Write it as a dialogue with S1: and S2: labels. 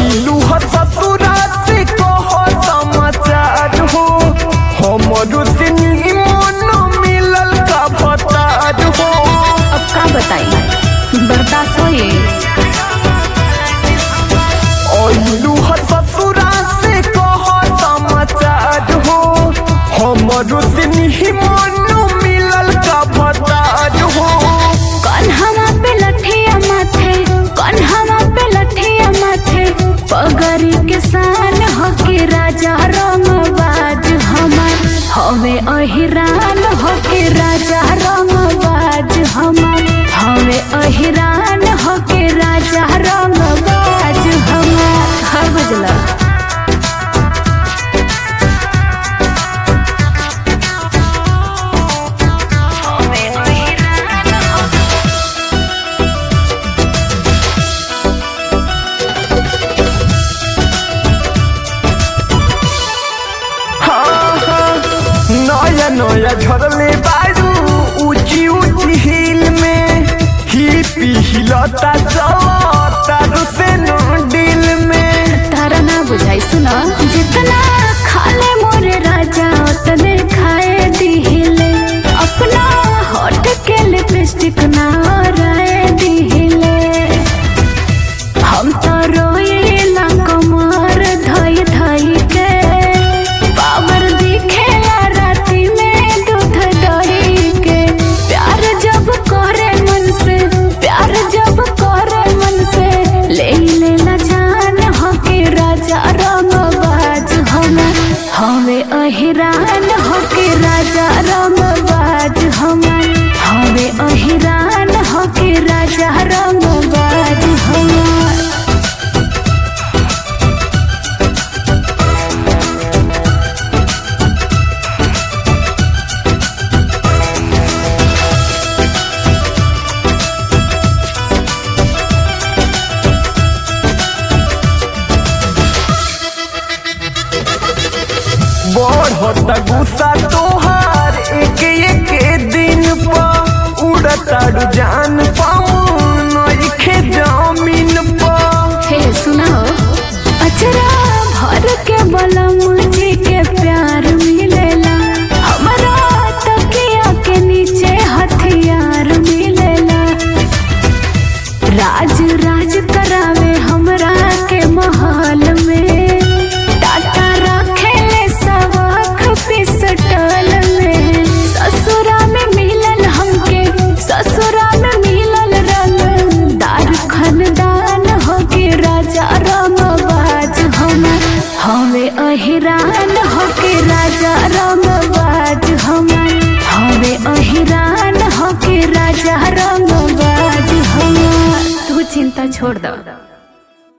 S1: अइलू ह ससुरा से कह समाचार हो हमरो से निमन मिलल का भतार हो
S2: अब का बताई बर्दाश्त होए
S1: अइलू ह ससुरा से कह समाचार हो हमरो से निमन मिलल का भतार हो
S2: कन्हवा पे लठिया माथे कन्हवा पे लठिया माथे पगरी के सान हो के राजा रंगबाज हमार हवे अहिरान हो के राजा रंगबाज हमार हवे अहिरान हो के राजा रंगबाज हमार हर बुझला
S1: हाँ, हाँ, नया नया झरले बारू ऊंची ऊंची हिल में हिपी हिलता चलता रुसे दिल में
S2: तारा ना बुझाई सुना जितना खाले मोरे राजा उतने खाए दिहिले अपना होठ के लिपस्टिक ना राय दिहिले हम तो रोइला कमर धई धई के पावर दिखेला राती में दूध दही के प्यार जब करे मन से प्यार जब करे मन से ले लेला जान हो के राजा रंगबाज हम हवे अहिरान हो के राजा रंगबाज हम हवे अहिरान हो के राजा रंगबाज हमार
S1: बढ़ता गुस्सा तोहार एक एक दिन पर उड़ता रुझान पाऊं नइखे जमीन पर
S2: हे सुनाओ अचरा भर के बलम जी के प्यार मिलेला हमारा तकिया के नीचे हथियार मिलेला राज राज करावे हमरा के महल में टाटा रखेले सबक पिसटल में ससुरा में मिलल हमके ससुरा में मिलल रंग दार खनदान हो के राजा रंगबाज हम हवे अहिरान हो के राजा रंगबाज हम हवे अहिरान हो के राजा रंगबाज हम तू चिंता छोड़ दो